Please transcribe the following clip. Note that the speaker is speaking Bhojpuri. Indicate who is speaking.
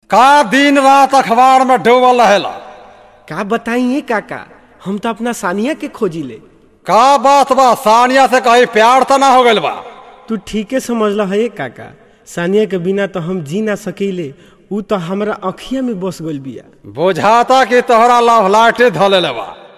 Speaker 1: का दिन रात अखबार में डूबल रहेला
Speaker 2: का बताइए काका हम तो अपना सानिया के खोजी ले
Speaker 1: का बात बा सानिया से कहीं प्यार तो ना हो गइल बा
Speaker 2: तू ठीके समझल है काका सानिया के बिना तो हम जी ना सकीले ऊ तो हमरा अखिया में बस गइल बिया
Speaker 1: बुझाता कि तोहरा लव लाटे धले बा